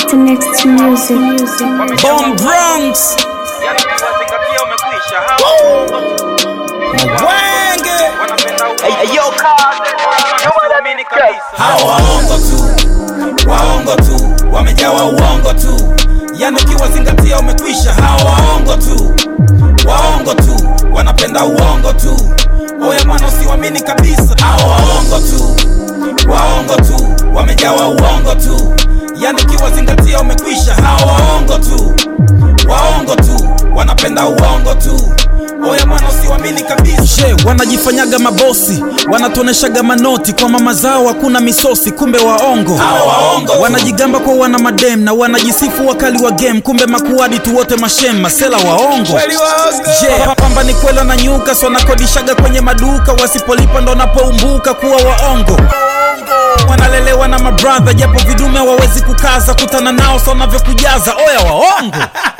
After next music, music. Bomb Bronx Yani ukiwazingatia umekwisha hao Mwenge wanapenda uamini kabisa Hawa waongo tu Waongo tu Wamejawa uongo tu Yani ukiwazingatia umekwisha Hawa waongo tu Waongo tu Wanapenda uongo tu Oya mwana usiwamini kabisa Hawa waongo tu Waongo tu Wamejawa uongo tu Yani ukiwazingatia umekwisha Hawa waongo tu Waongo tu Wanapenda uongo tu Oya mwana usiwamini kabisa She, wanajifanyaga mabosi wanatuoneshaga manoti kwa mama zao hakuna misosi kumbe waongo wanajigamba kwa wana madem na wanajisifu wakali wa game kumbe makuadi tu wote mashem masela waongo Je, pamba ni kwela na nyuka so wanakodishaga kwenye maduka wasipolipa ndo napoumbuka kuwa waongo wanalelewa na mabradha japo vidume hawawezi kukaza kutana nao so wanavyokujaza oya waongo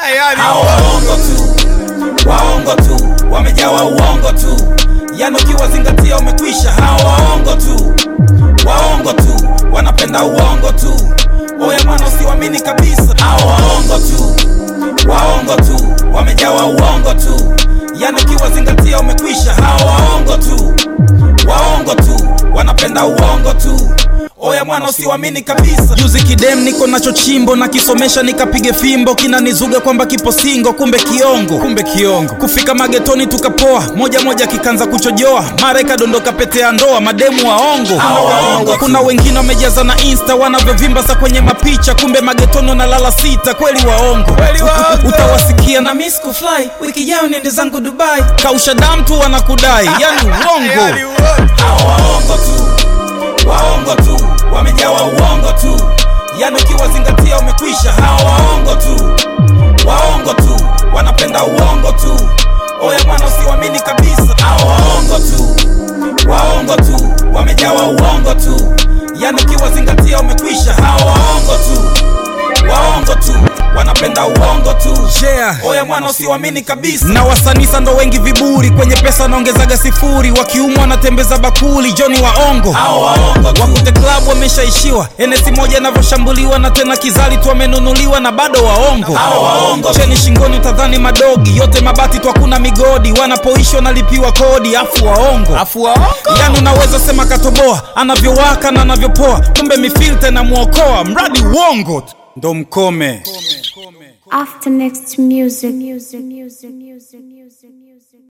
Hao waongo tu waongo tu wamejawa uongo tu yani ukiwazingatia umekwisha hawa waongo tu waongo tu wanapenda uongo tu oya mwana usiwamini kabisa hawa waongo tu waongo tu wamejawa uongo tu yani ukiwazingatia umekwisha hawa waongo tu waongo tu wanapenda uongo tu oya mwana usiwamini kabisa juzi kidem niko nacho chimbo na kisomesha nikapige fimbo kinanizuga kwamba kipo singo kumbe kiongo kumbe kiongo kufika magetoni tukapoa moja moja kikanza kuchojoa mara ikadondoka pete ya ndoa mademu waongo kuna wengine wamejaza na insta wanavyovimba sa kwenye mapicha kumbe magetoni wanalala sita kweli waongo utawasikia na miss kufly wiki jao niende zangu dubai kausha damu tu wanakudai yani uongo Hawa waongo tu waongo tu wamejawa uongo tu yani ukiwazingatia umekwisha hawa waongo tu waongo tu wanapenda uongo tu oya mwana usiwamini kabisa hawa waongo tu waongo tu wamejawa uongo tu yani ukiwazingatia umekwisha hawa waongo tu waongo tu wanapenda uongo tu yeah. oya mwana usiwamini kabisa na wasanisa ndo wengi viburi kwenye pesa wanaongezaga sifuri wakiumwa wanatembeza bakuli joni waongo wakute klabu wameshaishiwa enesi moja inavyoshambuliwa na tena kizali tu wamenunuliwa na bado waongo cheni shingoni utadhani madogi yote mabati tu hakuna migodi wanapoishi wanalipiwa kodi afu waongo afu waongo yani unaweza sema katoboa anavyowaka na anavyopoa kumbe mifilta inamwokoa mradi uongo tu ndo mkome After next music, music, music, music, music.